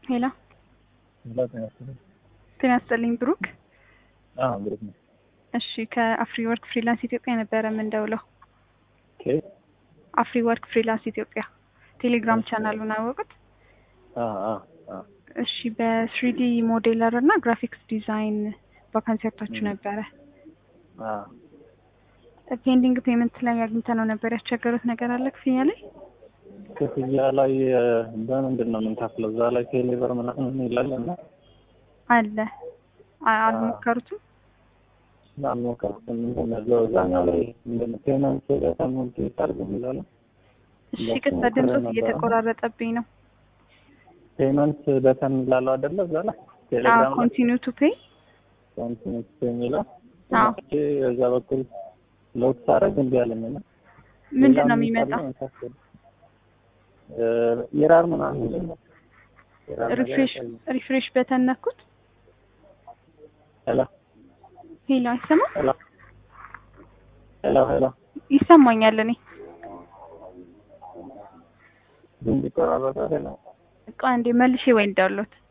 ሄሎ ጤና ይስጥልኝ ብሩክ። አዎ ብሩክ ነው። እሺ ከአፍሪ ወርክ ፍሪላንስ ኢትዮጵያ ነበረ የምንደውለው። ኦኬ አፍሪ ወርክ ፍሪላንስ ኢትዮጵያ ቴሌግራም ቻናሉን አወቁት? አ አ አ እሺ በስሪዲ ሞዴለር እና ግራፊክስ ዲዛይን ቫካንሲ ወጥታችሁ ነበረ። አ ፔንዲንግ ፔመንት ላይ አግኝተነው ነበር። ያስቸገሩት ነገር አለ ክፍያ ላይ? ክፍያ ላይ እ፣ በምንድን ነው የምንከፍለው? እዛ ላይ ቴሌብር ምናምን ይላል እና አለ አ- አልሞከሩትም? አልሞከርኩም። ምንድን ነው እዛው እዛኛው ላይ ምንድን ነው ፔመንት ተሞልቶ ይታርግ የሚለው ነው። እሺ ቅጽ ድምፆት እየተቆራረጠብኝ ነው። ፔመንት በተን ይላለው አይደለ? እዛ ላይ ቴሌግራም ላይ ኮንቲኒው ቱ ፔይ ኮንቲኒስ የሚለው አዎ። እሺ፣ በዛ በኩል ሎድ ሳረግ እንዲህ አለኝ እና ምንድን ነው ሌላ የሚመጣው? የሚባል መሳሰል እ፣ ኢራር ምናምን ነው። ኢራር ነገር ሪፍሬሽ ያሳያል። ሪፍሬሽ በተን ነኩት? ሄሎ ሄሎ አይሰማም? ሄሎ ሄሎ ሄሎ ይሰማኛል እኔ ድምፅ ይቆራረጣል። ሄሎ ቆይ አንዴ መልሼ ወይ እንዳሉት